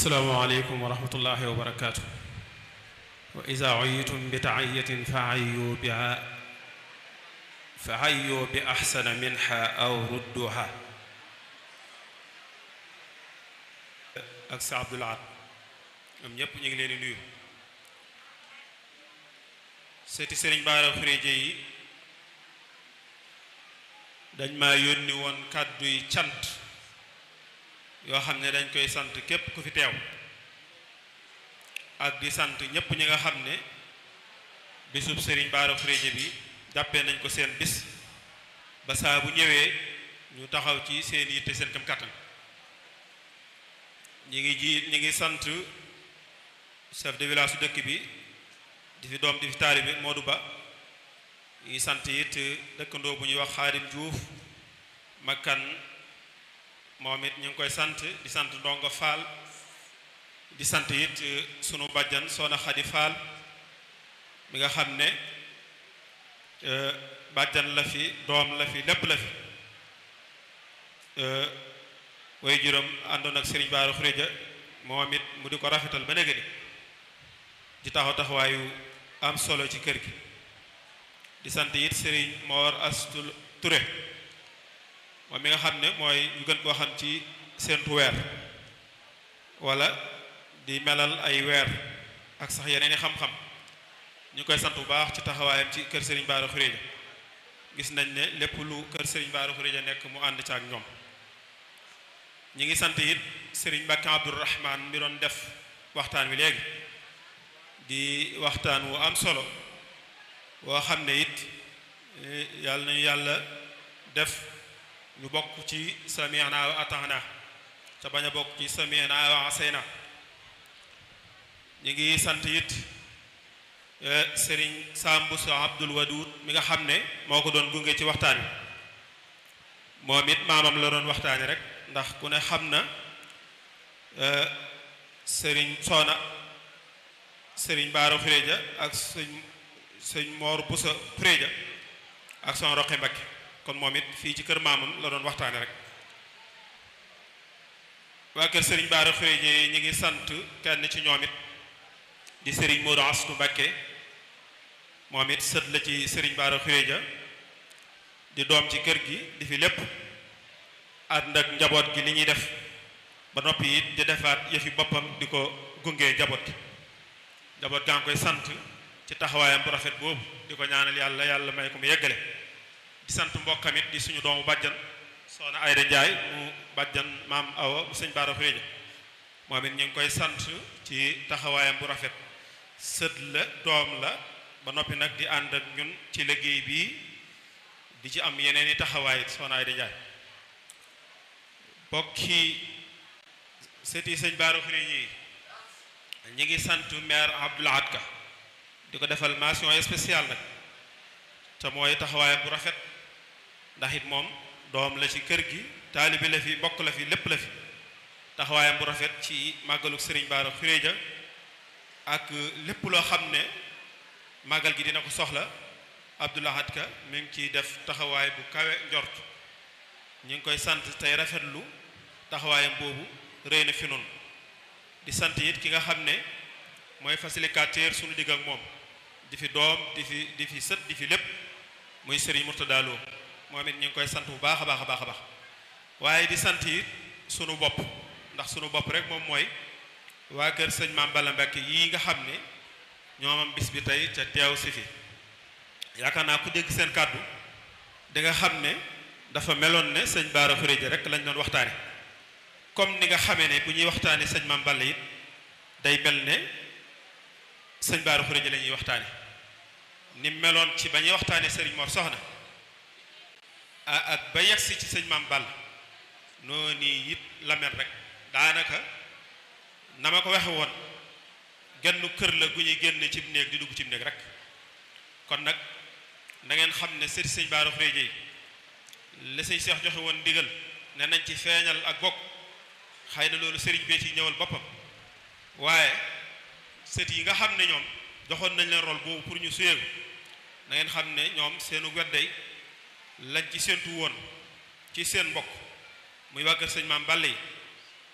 asalaamaaleykum wa rahmatullahi wa barakaatu wa ida uyitum bi taayatin fa ayyu biha fa ayyu bi axsana minha aw rudduha ak sa Abdul Ahad ñoom ñépp ñu ngi leen di nuyu seeti sëriñ Baara Xuréje yi dañ ma yónni woon kàddu yi cant yoo xam ne dañ koy sant képp ku fi teew ak di sant ñépp ñi nga xam ne bisub sëriñ Baara Xuréje bi jàppee nañ ko seen bis ba saa bu ñëwee ñu taxaw ci seen yitte seen kam kàttan ñi ngi ji ñi ngi sant chef de village su dëkk bi di fi doom di fi taalibe Modou Ba ñi sant it dëkkandoo bu ñuy wax Xaadim Diouf makkan moom it ñu ngi koy sant di sant ndongo Fall di sant it sunu bàjjan Soxna Xadi Fall mi nga xam ne bàjjan la fi doom la fi lépp la fi way juróom àndoon ak Serigne Bara Xuréja moom it mu di ko rafetal ba néega ni di taxaw taxawaayu am solo ci kër gi di sant it Serigne Mor Astul Touré moom mi nga xam ne mooy ñu gën koo xam ci seentu weer wala di melal ay weer ak sax yeneen i xam-xam ñu koy sant bu baax ci taxawaayam ci kër Serigne Bara Xuréja gis nañ ne lépp lu kër Serigne Bara Xuréja nekk mu ànd ci ak ñoom ñi ngi sant it Serigne Mbacke Abdourahman mi doon def waxtaan wi léegi di waxtaan wu am solo woo xam ne it yàlla nañu yàlla def ñu bokk ci sami'na wa ata'na te bañ a bokk ci sami'na wa asayna ñi ngi sant it Serigne Sambu sa Abdul Wadud mi nga xam ne moo ko doon gunge ci waxtaan wi moom it maamam la doon waxtaani rek ndax ku ne xam na sëriñ soona sëriñ Baara Xuréja ak sëñ sëñ Moor Busa Xuréja ak son roqi Mbakke kon moom it fii ci kër maamam la doon waxtaane rek waa kër sëriñ Baara Xuréja yi ñu ngi sant kenn ci ñoom it di sëriñ Moodu Astu Mbakke moom it sët la ci sëriñ Baara Xuréja di doom ci kër gi di fi lépp ànd ak njaboot gi li ñuy def ba noppi it di defaat yëfi boppam di ko gunge njaboot gi njaboot gaa ngi koy sant ci taxawaayam bu rafet boobu di ko ñaanal yàlla yàlla may ko mu yeggale di sant mbokkam it di suñu doomu bàjjan soxna Ayda Njaay mu bàjjan maam Awa bu sëñ Bara Xuréja moom it ñu ngi koy sant ci taxawaayam bu rafet sët la doom la ba noppi nag di ànd ak ñun ci liggéey bii di ci am yeneen i taxawaay soxna Ayda Njaay bokki sëti sëñ Bara Xuréja yi ñi ngi sant maire Abdoul Ahad Ka di ko defal mention spéciale nag te mooy taxawaayam bu rafet ndax it moom doom la ci kër gi taalibi la fi bokk la fi lépp la fi taxawaayam bu rafet ci màggalu sëriñ Bara Xuréja ak lépp loo xam ne màggal gi dina ko soxla Abdoul Ahad Ka mi ngi ciy def taxawaay bu kawe njort ñu ngi koy sant tey rafetlu taxawaayam boobu rëy na fi noonu di sant it ki nga xam ne mooy facilitateur suñu digg ak moom di fi doom di fi di fi sët di fi lépp muy Serigne Mourtada Lo moom it ñu ngi koy sant bu baax a baax a baax a baax waaye di sant it sunu bopp ndax sunu bopp rek moom mooy waa kër sëñ Maam Balla Mbacke yii nga xam ne ñoomam bis bi tey ca teew si fi yaakaar naa ku dégg seen kàddu di nga xam ne dafa meloon ne sëñ Bara Xuréja rek lañ doon waxtaane comme ni nga xamee ne bu ñuy waxtaane sëñ Maam Balla it day mel ne sëñ Bara Xuréja la ñuy waxtaane ni meloon ci ba ñuy waxtaane sëriñ Mor Soxna ak ba yegsi ci sëñ Maam Balla noonu it la mel rek daanaka na ma ko waxe woon genn kër la gu ñuy génn ci néeg di dugg ci néeg rek kon nag na ngeen xam ne sëriñ sëñ Bara Xuréja yi la sëñ Seex joxe woon ndigal ne nañ ci feeñal ak bokk xëy na loolu sëriñ bee ci ñëwal boppam waaye sët yi nga xam ne ñoom joxoon nañ leen rôle boobu pour ñu suyee na ngeen xam ne ñoom seenu wedday lañ ci séentu woon ci seen mbokk muy waa kër sëñ maam Balla yi